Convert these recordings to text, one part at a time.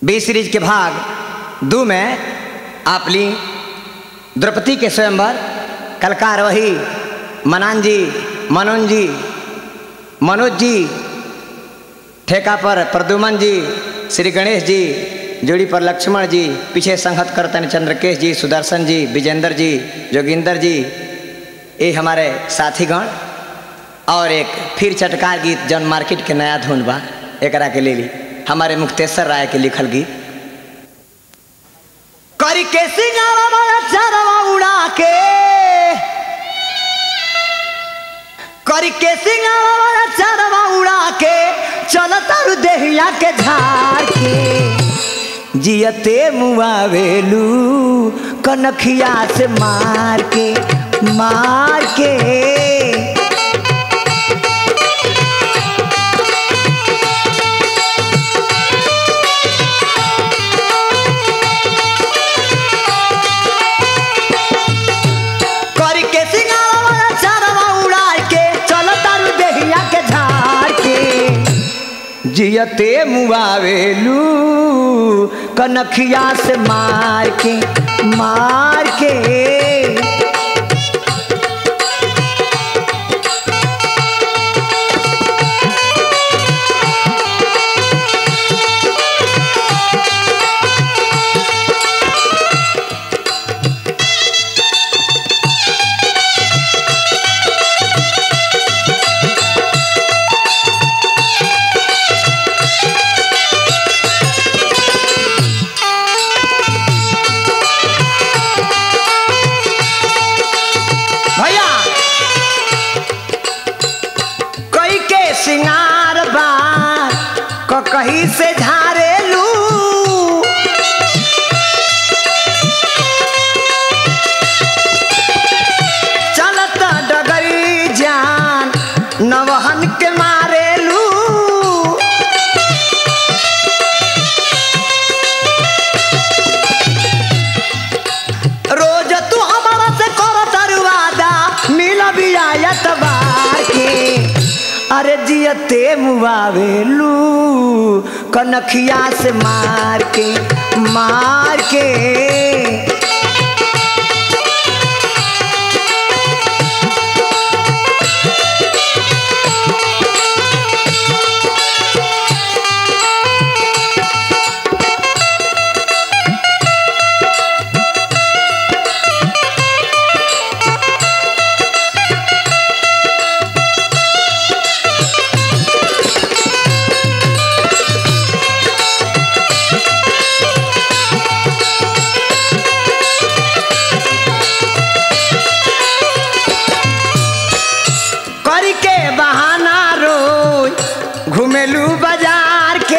B series के भाग दो में आप ली द्रौपदी के स्वयंवर कलकार वही मनान जी मनोज जी मनोज जी ठेका पर प्रदुमन जी श्री गणेश जी जोड़ी पर लक्ष्मण जी पीछे संहत करतन चंद्रकेश जी सुदर्शन जी विजेंद्र जी जोगिंदर जी ये हमारे साथीगण और एक फिर चटकार गीत जौन मार्केट के नया धुन बा एकरा के ले ली हमारे मुक्तेश्वर राय के लिखल गीत करी के सिंगारा चरवा उड़ा के करी के सिंगारा चरवा उड़ा के चलता देहिया के झाड़ के जियते मुआवेलू कनखिया से मार के मार के करी के सिंगारा वाला चारवा उड़ा के चलता देहिया के झाड़ के जियते मुआवेलू कनखिया से मार के मार के भैया कई के सिंगार बा क कहीं से झारेलू चलत डगरी जान नवहन के मारेलू रोज तू हमारा से कर तरुवादा मिल भी आयत बार के अरे जियते मुआवेलू कनखिया से मार के मार के करी के बहाना रोज घुमेलू बाजार के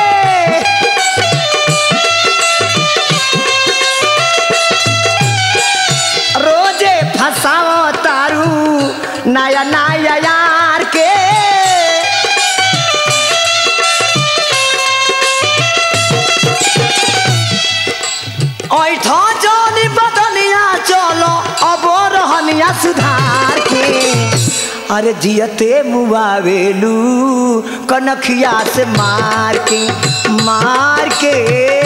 रोजे फसाओ तारू नया नया यार के ऐठा जानी बदनिया चलो अब रहनिया सुधार के अरे जियते मुआवेलू कनखिया से मार के मार के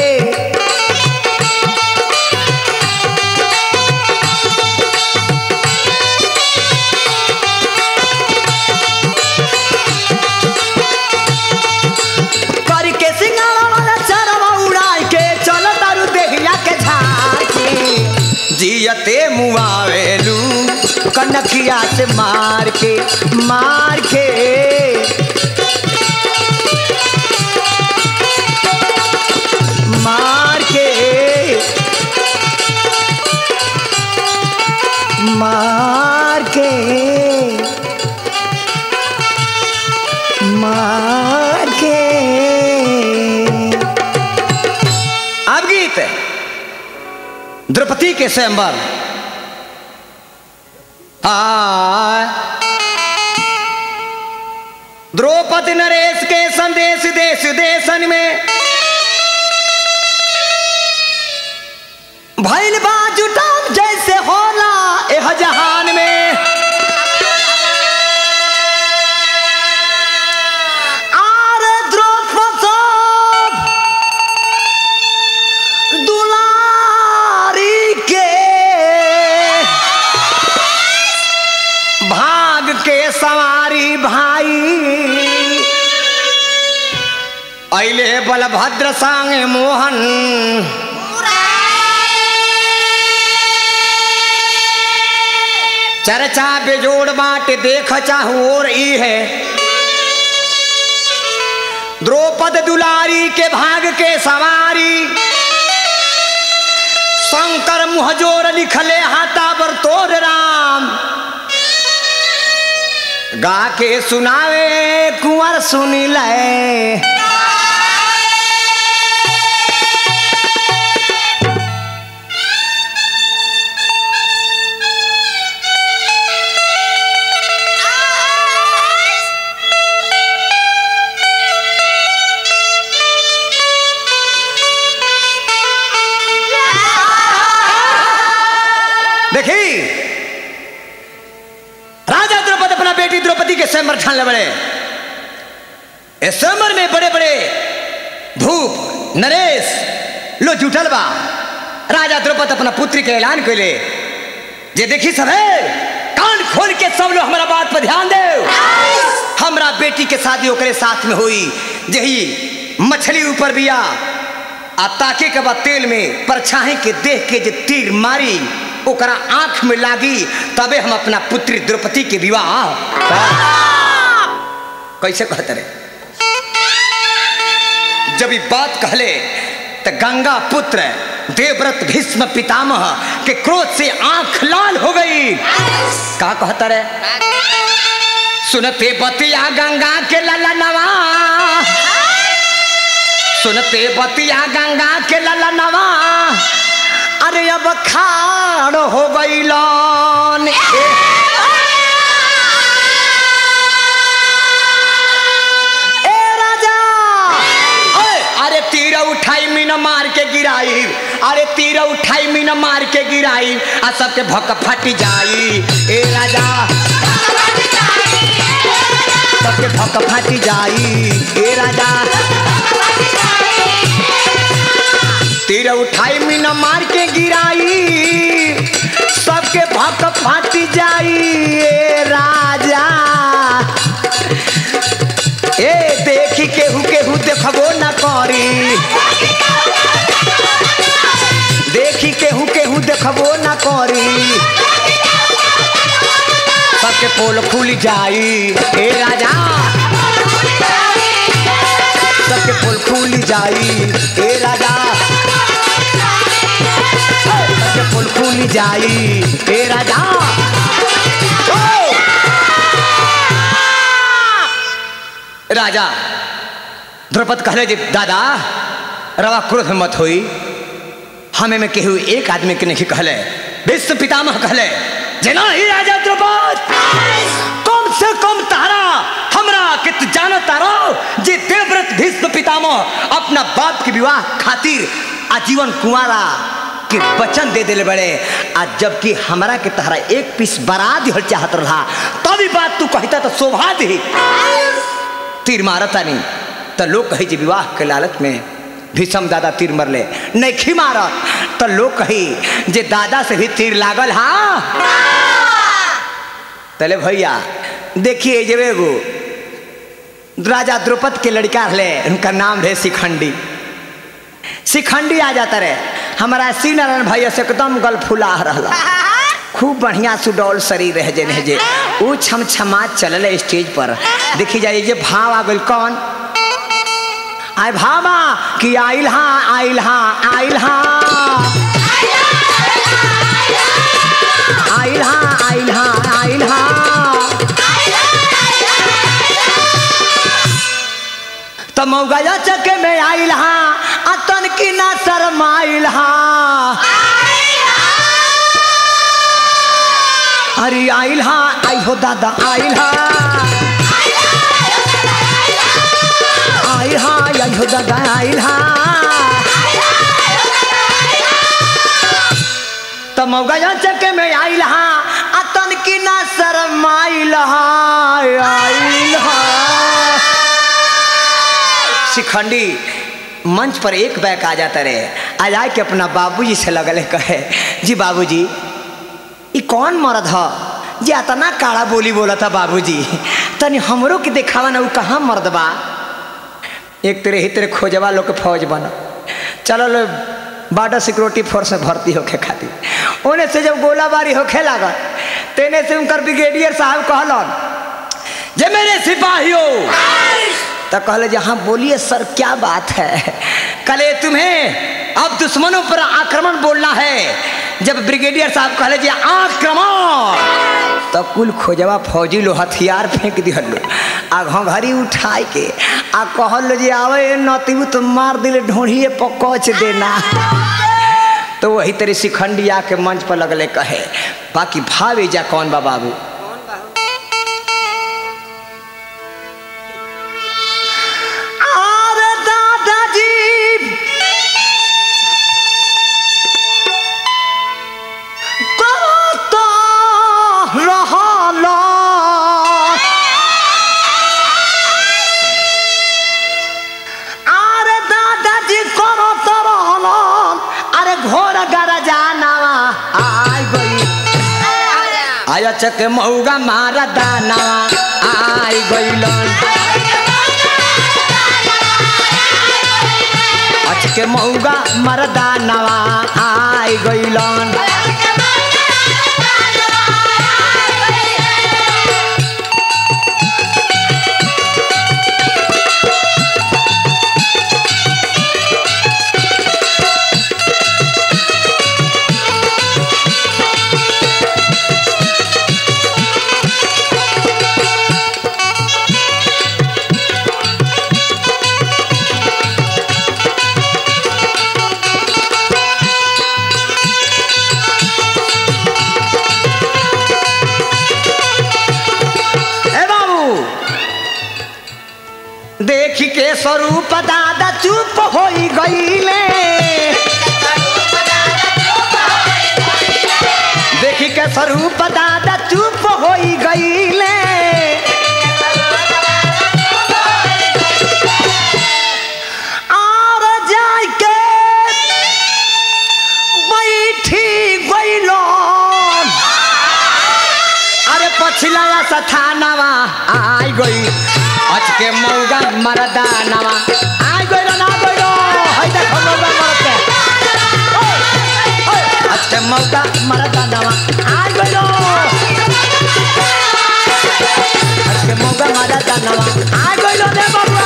करी के सिंगारा वाला चरवा उड़ाई के चलो तारू देहिया के झाड़ के जियते मुआवेलू कनखिया से मार के मार के मार के मार के मार के अब गीत द्रौपदी के स्वयंवर आ द्रौपदी नरेश के संदेश देश देशन में भैल बा जुटान जैसे होला एह जहान में आर द्रौपदी अले बलभद्र सांगे मोहन चर्चा बेजोड़ बाट देख चाहू और ई है द्रौपद दुलारी के भाग के सवारी शंकर मुहजोर लिखले हाथा बर तोर राम गा के सुनावे कुंवर सुनी ले देखी राजा द्रौपद अपना बेटी द्रौपदी के स्वयंवर ठान बड़े इस स्वयंवर में बड़े बड़े भूप नरेश लो जुटल बा राजा द्रौपद अपना पुत्री के ऐलान कैले जे देखी सब है कान खोल के सब लोग हमारा बात पर ध्यान दे हमरा बेटी के शादी ओकरे साथ में हुई जही मछली ऊपर बिया आ ताके के बाद तेल में परछाई के देख के जे तीर मारी ओकरा आंख में लागी तबे हम अपना पुत्री द्रौपदी के विवाह कैसे कहते रे जब ये बात कहले तो गंगा पुत्र देवव्रत भीष्म पितामह के क्रोध से आंख लाल हो गई का कहता रे सुनते बतिया गंगा के लला नवा सुनते बतिया गंगा के लला नवा अरे अब खाड़ हो गईलन ए राजा ओए, अरे तीर उठाई मीन मार के गिराई अरे तीर उठाई मीन मार के गिराई आ सबके भक फट जाई ए राजा सबके भक फट जाई ए राजा तीर उठाई मीन मार के गिराई सबके भक फट जाई ए राजा ए देखी केहू केहू देखबो न करी देखी केहू केहू देखबो न करी सबके पोल खुल जाई ए राजा सबके पोल खुल जाई ए राजा सबके पोल खुल जाई ए राजा ओ! राजा द्रौपद कहले जे दादा रवा क्रोध में मत होई हमें में केहू एक आदमी के नहीं कहले विश्व पितामह कहले जना ही राजा द्रौपद कम से कम तारा हमरा के तू जानो तारो जे देवव्रत भीष्म पितामह अपना बाप के विवाह खातिर आजीवन कुंवारा के वचन दे दिले बड़े आ जबकि हमरा के तहरा एक पीस बरा दिहल चाहत रहा तभी बात तू कहता तो शोभा दी तीर मारता नहीं तो लोग कही जे विवाह के लालच में भीषम दादा तीर मरले नहीं मारत तो लोग कही जे दादा से भी तीर लागल हाँ तले भैया देखिए जब एगो राजा द्रौपद के लड़का रहे उनका नाम रहे शिखंडी शिखंडी आ जाता रहे हमारा सी नारायण भैया से एकदम गल फुला रहा खूब बढ़िया सुडौल शरीर रह जे रह जे ऊ छम छमा चलल स्टेज पर देखी जाइए जे भाव आ गइल कौन आय भामा कि आइल हाँ आइल हाँ आइल हाँ आइल हाँ आइल हाँ आइल हाँ तो मौगजा चके में आइल हाँ अतन की ना शरमाइल हाँ अरे आइल हाँ आई हो दादा आइल हाँ आइल हाँ आई हो दादा आइल हाँ तो मौगजा चके में आइल हाँ अतन की ना शरमाइल हाँ आइल हाँ शिखंडी मंच पर एक बैक आ जाता रहे आ जाए के अपना बाबूजी से लगल कहे जी बाबूजी ई कौन मर्द ह जे अतना काड़ा बोली बोला था बाबूजी तनी हमरो के देखावा ना उ कहाँ मर्द बा एक तेरे ही तेरे खोजवा लोग के फौज बना चलो लो बॉर्डर सिक्योरिटी फोर्स में भर्ती होके खातिर उन्हें से जब गोलाबारी होखे लागल तेने से उनकर ब्रिगेडियर साहब कहलन जे मेरे सिपाहियों तो कहले जे हाँ बोलिए सर क्या बात है कले तुम्हें अब दुश्मनों पर आक्रमण बोलना है जब ब्रिगेडियर साहब कहले जे आक्रमण तो कुल खोजवा फौजी लो हथियार फेंक दिहल लो आ घंघरी उठाई के आ कहल जे आवे नतीबू तो मार दिले ढोढ़िए पकच देना तो वही तेरे शिखंडी आके मंच पर लगले कहे बाकी भावे जा कौन बा बाबू अरे दादाजी करता रहला अरे दादाजी करता रहला अरे घोर गरजानावा आय गई आया चक मऊगा मारा दानावा आय गईलन अचके मऊगा मरदानवा आय गईलन ए बाबू देख के स्वरूप दादा चुप हो गईले देख के स्वरूप दादा चुप हो गईले और जाय के बैठी गईलन अरे पछिला सथानवा आई गई अचके मौगा मरदानवा आई गई ना गई हई देखो मौगा मरते अचके मौगा मरदानवा आई गई अचके मौगा मरदानवा आई गई रे बाबा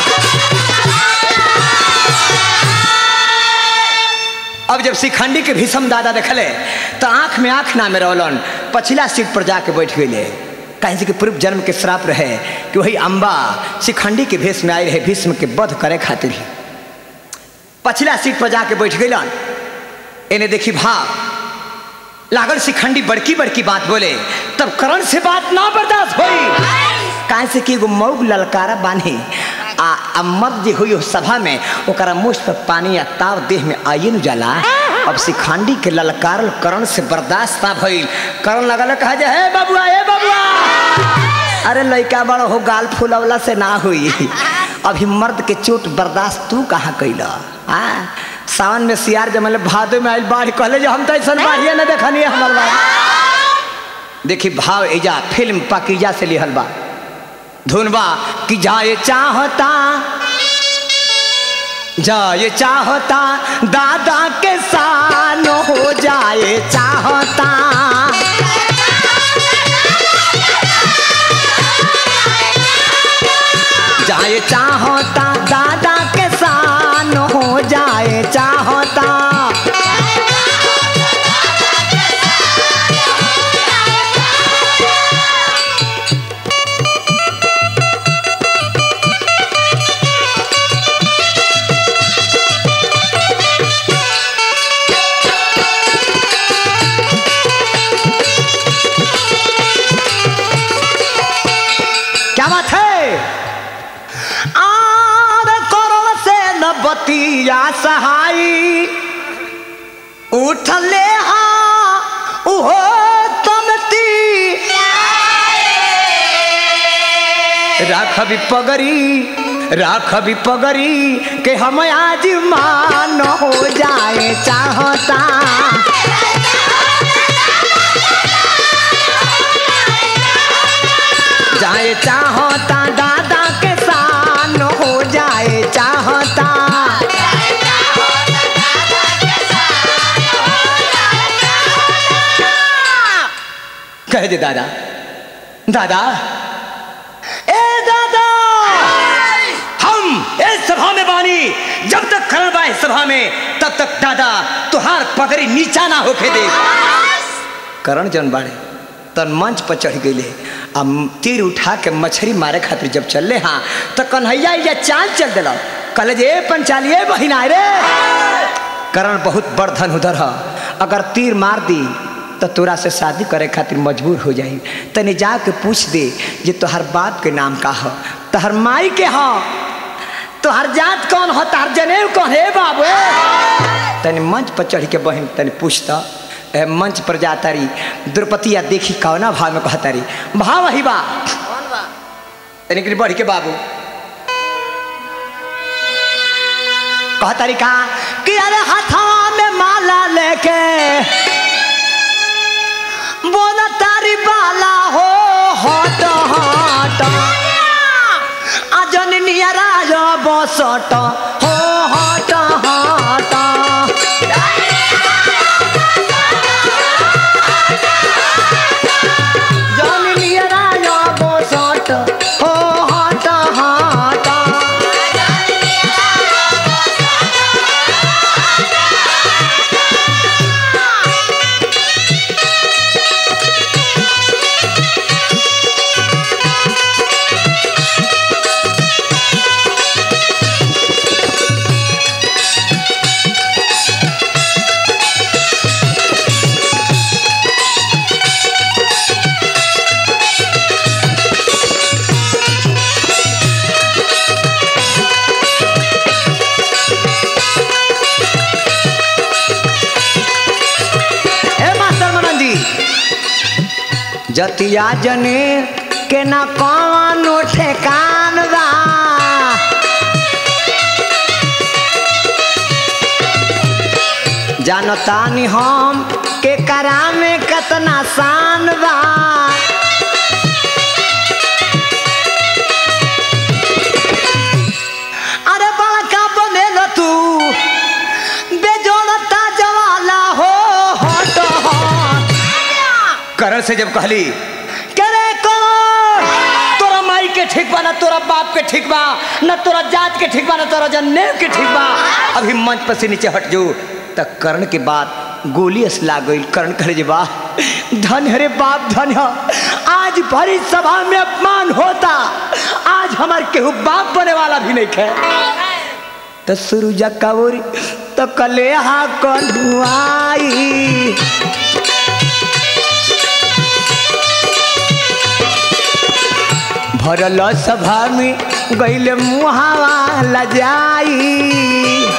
अब जब शिखंडी के भीषम दादा देखले तो आंख में आंख ना में रोलन पछिला सीट पर जाके बैठ गए कहीं से कि पूर्व जन्म के श्राप रहे कि वही अम्बा शिखंडी के भेष में आई रहे भीष्म के वध करे खातिर ही पछिला सीट पर जाके बैठ गईलन इन्हें देखी भाव लागल शिखंडी बड़की बड़की बात बोले तब करण से बात ना बर्दाश्त हुई काहे से कि एगो मऊग ललकारा बानी आ आ मर्द जे हुई उस सभा में ओकरा मुझ पर पानी आ ताव देह में आइए न जाला अब शिखंडी के ललकारल करण से बर्दाश्त ना भइल करण लगल कहा जे हे बबुआ हे बबुआ अरे लइका बड़ हो गाल फूलवला से ना हुई अभी मर्द के चोट बर्दाश्त तू कहाँ कैला आ सावन में सियार जमल भादो में आइल बाढ़ कहले जे हम तो ऐसा बाढ़िए न देखनी हमर बाढ़ देखी भाव एजा फिल्म पाकिजा से लिहल बा धुनबा कि जाए चाहता जाए चाहता दादा के सान हो जाए चाहता जाए चाहता दादा के सान हो जाए चाहता क्या बात है आर करोड़ से न बतिया सहाई उठले हाँ उहो तमती राख भी पगरी राख भी पगरी के हम आज मान हो जाए चाहता जाए चाहता दादा के सान हो जाए कहे जे दादा दादा ए दादा हम इस सभा में बानी जब तक करण बा इस सभा में तब तक दादा तुहार पगड़ी नीचा ना होके दे करण जन बाड़े तन मंच पर चढ़ गईले आ तीर उठा के मछली मारे खातिर जब चलले हाँ तो कन्हैया या चाल चल दिल कहले जे "ए पंचालिए बहिना रे करण बहुत बड़ धन उधर ह अगर तीर मार दी तो तोरा से शादी करे खातिर मजबूर हो जाई तनी जाके पूछ दे जे तोहर बाप के नाम का ह तोहर माई के ह तोहर जात कौन हो तोहर जनेऊ कौन है बाबू तनी मंच पर चढ़ के बहन तनी पूछता ए, मंच पर जाता रही द्रौपदी या देखी कौना भाव में कहता रही भाव ही बा कौन बा तनी करी बढ़ के बाबू कहता रही का कि अरे हाथवा में माला लेके बोला तारी बाला हो हट हट अजन नियरा बसट हो हट हट जन नियरा बसट हो हट हट ए मास्टर मनन जी जतिया जने के ना कौनो ठेकान बा जानतानी हम के करा में कतना शान बा अरे बड़का बनेल तू बेजोड़ता जवाला हो हट हट करण से जब कहली करे करण तोरा माई के ठीक बा ना तोरा बाप के ठीक बा ना तोरा जात के ठीक बा ना तोरा जन्नेव के ठीक बा अभी मंच पर से नीचे हट जो तक कर्ण के बाद गोली असला गई कर्ण करे जे बा धन हरे बाप धन ह आज भरी सभा में अपमान होता आज हमार केहू बाप बने वाला भी नहीं खे तो सुरुजा कबूरी तो कलेहा कढ़ुआई भरल सभा में गईले मुहावा लजाई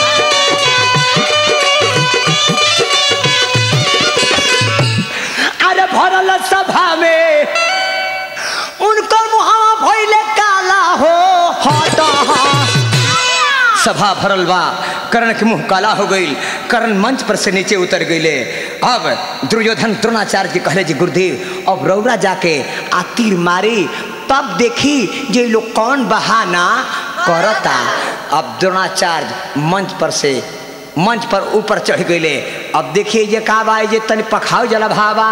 अरे भरल सभा में उनकर मुहावा भइले काला हो हट हट सभा भरल बा कर्ण के मुंह काला हो गई कर्ण मंच पर से नीचे उतर गईले अब दुर्योधन द्रोणाचार्य जी कहले जी गुरुदेव अब रौरा जाके आ तीर मारी तब देखी जे ई लोग कौन बहाना करता अब द्रोणाचार्य मंच पर से मंच पर ऊपर चढ़ गईले अब देखिए जे का बा जे तनी पखाव जला भावा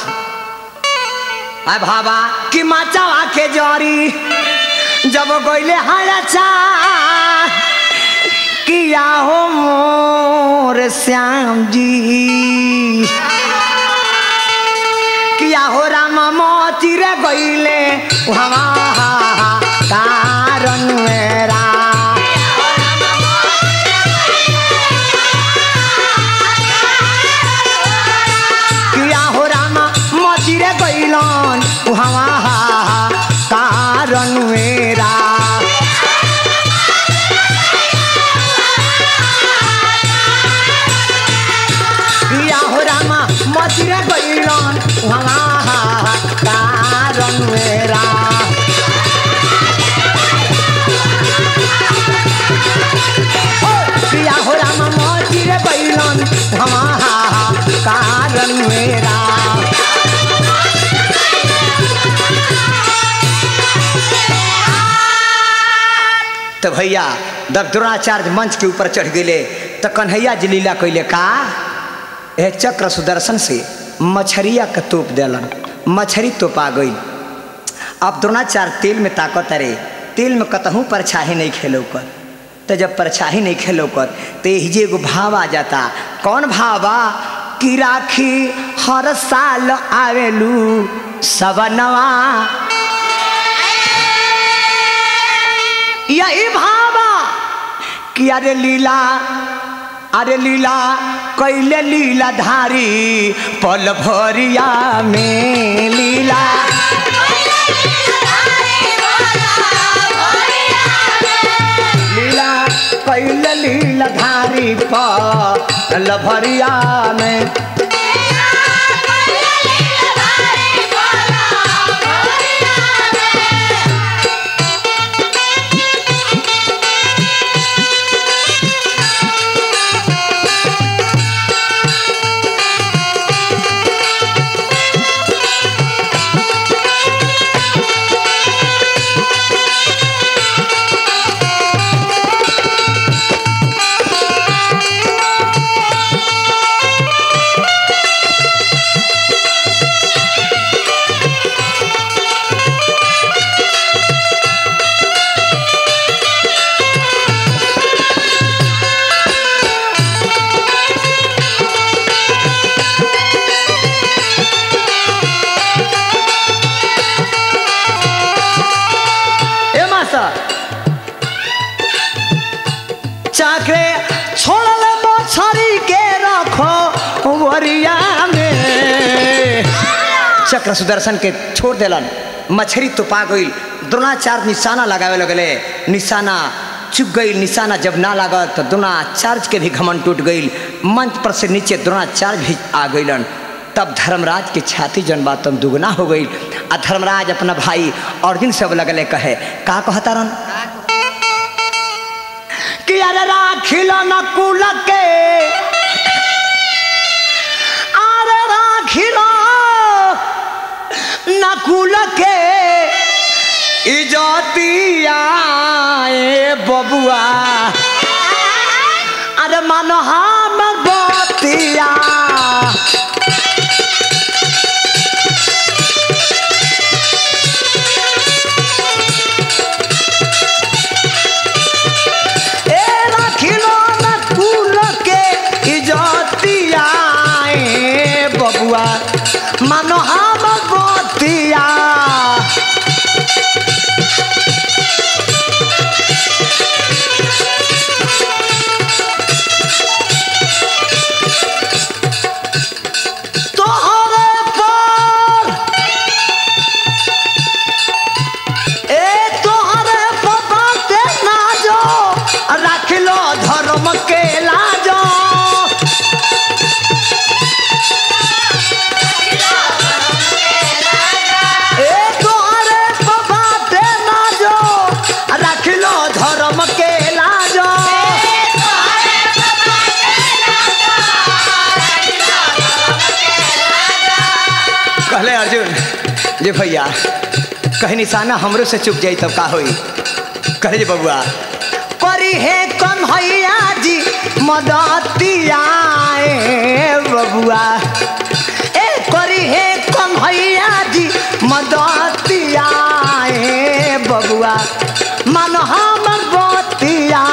आ भावा कि माचा के जरी जब गईले हाया चा किया हो मोर श्याम जी किया हो राम मोती रे गईले वहाँ कारण मेरा किया हो राम मोती रे गईलन वहाँ कारण मेरा किया हो रामा मथुरा गईलन वहाँ कारण मेरा ओ, किया हो रामा मथुरा गईलन वहाँ कारण मेरा तो भैया जब द्रोणाचार्य मंच के ऊपर चढ़ गए तो कन्हैया जी लीला कैले का ए चक्र सुदर्शन से मछरिया के तोप दिलन मछरी तो पा गई अब द्रोणाचार्य तेल में ताकत अरे तेल में कतहूँ परछाही नहीं खेलो कर तो जब परछाही नहीं खेलो कर तो यही एगो भाव आ जाता कौन भावा कि राखी हर साल आवेलू सबनवा यही भावा कि अरे लीला अरे लीला कैले लीला धारी पल भरिया में लीला लीला कैले लीला धारी पल भरिया में ए मास्टर चाकरे छोड़ल मछरी के रखो वरिया में चक्र सुदर्शन के छोड़ देलन मछरी तो पा गई द्रोणाचार्य निशाना लगावे लगले निशाना चुप गई निशाना जब ना लागल तो द्रोणाचार्य के भी घमन टूट गई मंच पर से नीचे द्रोणाचार्य भी आ गईलन तब धर्मराज की छाती जन बात तुम दुगना हो गई आ धर्मराज अपना भाई अर्जुन सब लगले कहे का कहता रन कि अरे राखिल न कुल के अरे राखिल न कुल के इजतिया ए बबुआ अरे मन हम बतिया ए राखिलो न कुल के इजतिया ए बबुआ मानो हम बतिया तोहरे पर ए तोहरे पपा के ना जो रख लो धर्म के लाजो ए तोहरे पपा के ना जो रख लो धर्म के लाजो कहले अर्जुन जे भैया कहीं निशाना हमरो से चुप जाई तब का होई कहे जे बबुआ करी हे कम हैया जी मदतिया ए बबुआ ए करी हे कम हैया जी मदतिया ए बबुआ मन हमर बतिया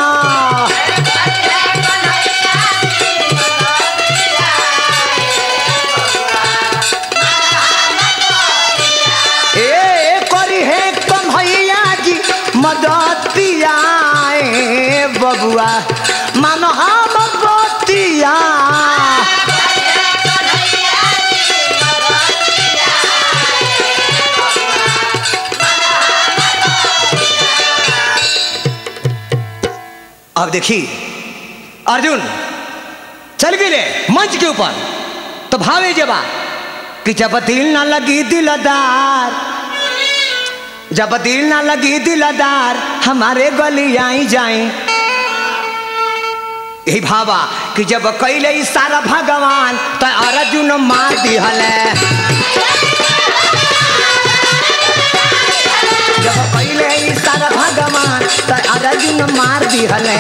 ए करी हे कम हैया जी मदतिया ए बबुआ मन हम बतिया अब देखी अर्जुन चल गए मंच के ऊपर तो भावे जबा कि जब दिल ना लगी दिलदार जब दिल ना लगी दिलदार हमारे गली आई जाए यही भावा कि जब कैले सारा भगवान तो अर्जुन मार दिहले जब कैले सारा भगवान तो अर्जुन मार दिहले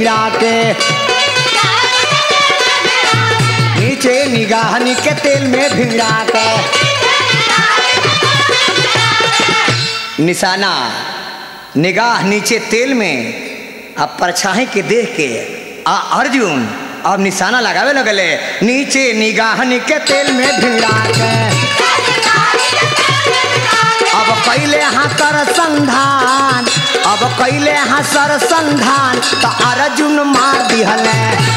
भिड़ा के नीचे निगाहनी के तेल में भिड़ा के निशाना निगाह नीचे तेल में अब परछाई के देख के आ अर्जुन अब निशाना लगावे लगले नीचे निगाहनी के तेल में भिड़ा के अब कैले हाँ कर संधान अब कैले हाँ सर संधान तो अर्जुन मार दिहले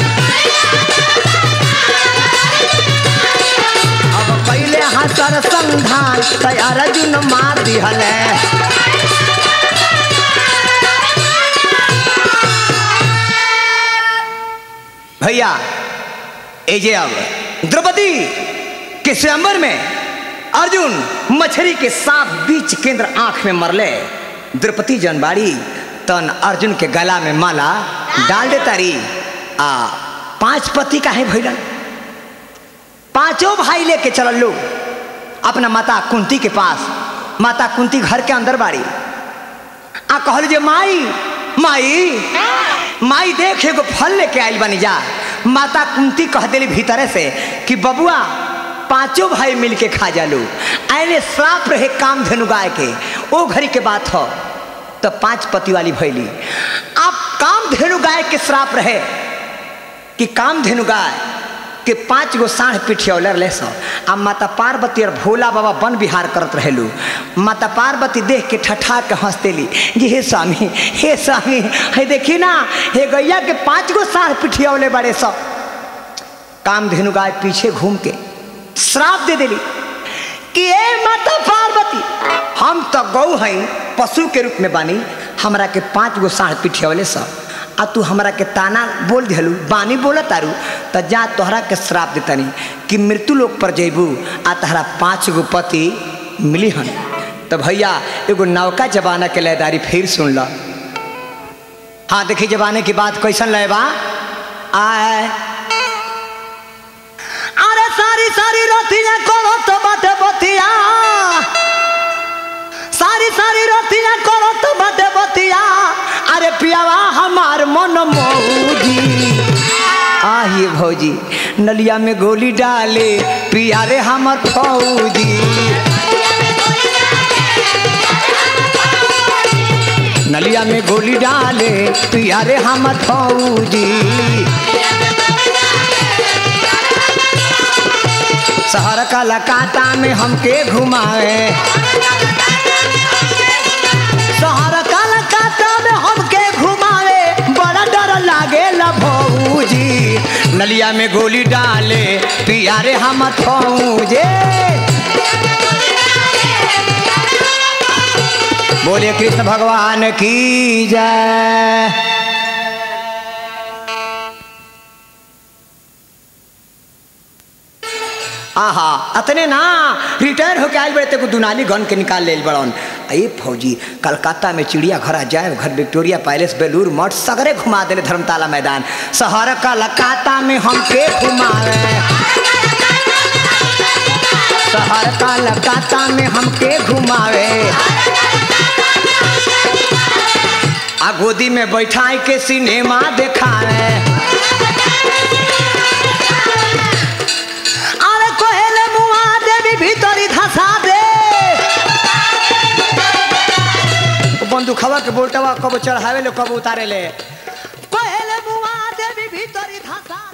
अब कैले हाँ सर संधान तो अर्जुन मार दिहले भैया एजे अब द्रौपदी के स्वयंवर में अर्जुन मछली के साफ बीच केंद्र आंख में मरले द्रौपदी जनबाड़ी तन अर्जुन के गला में माला डाल दे तारी आ पांच पति का है भैलन पांचों भाई लेके चलल लो अपना माता कुंती के पास माता कुंती घर के अंदर बाड़ी आ कहल जे माई माई माई देख एगो फल लेके आइल बनी जा माता कुंती कह दिली भीतरे से कि बबुआ पांचों भाई मिल के खा जालू आने श्राप रहे काम धनु गाय के ओ घड़ी के बात हो तो पांच पति वाली भैली अब काम धेनु गाय के श्राप रहे कि काम धेनु गाय के पांच गो साढ़ पिठियौले रहे सो आ माता पार्वती और भोला बाबा वन विहार करत रहेलू माता पार्वती देख के ठठा के हंसतेली जी हे स्वामी हे स्वामी हे देखी ना हे गैया के पांच गो साढ़ पिठियौले बड़े सो काम धेनु गाय पीछे घूम के श्राप दे देली कि ए माता पार्वती हम तो गौ हई पशु के रूप में बानी हमरा के पांच गो साढ़ पिठियौले सब आ तू हमरा के ताना बोल दिलू बानी बोल तारू तो जा तोहरा के श्राप देतानी कि मृत्यु लोक पर जैबू आ तहरा पाँच गो पति मिली हन तो भैया एगो नौका जमाना के लयदारी फिर सुन ल हाँ देखी जमाने की बात कैसन लय बा आए अरे सारी सारी रोटियां करो तो बाटे बतिया सारी सारी रोटियां करो तो बाटे बतिया अरे पियावा हमार मन मौजी आइए भौजी नलिया में गोली डाले पिया रे हमर फौजी नलिया में गोली डाले पिया रे हमर फौजी शहर का लकाता में हमके घुमाए शहर का लकाता में हमके घुमाए बड़ा डर लागे भौजी नलिया में गोली डाले पिया रे हम फौजे बोले कृष्ण भगवान की जय आहा अतने ना रिटायर होके आयल बड़े तेको दुनाली गन के निकाल ले बड़न अये फौजी कलकत्ता में चिड़िया घर जाए घर विक्टोरिया पैलेस बेलूर मठ सगरे घुमा दिले धर्मताला मैदान शहर कलकत्ता में हमके घुमावे शहर कलकत्ता में हमके घुमावे आ गोदी में बैठाई के सिनेमा देखावे अरे कोहेले मुआ देवी भीतरी धसा दे बंदूकवा के बोल्टवा कब चढ़ावे ले कब उतारे ले कोहेले मुआ देवी भीतरी धसा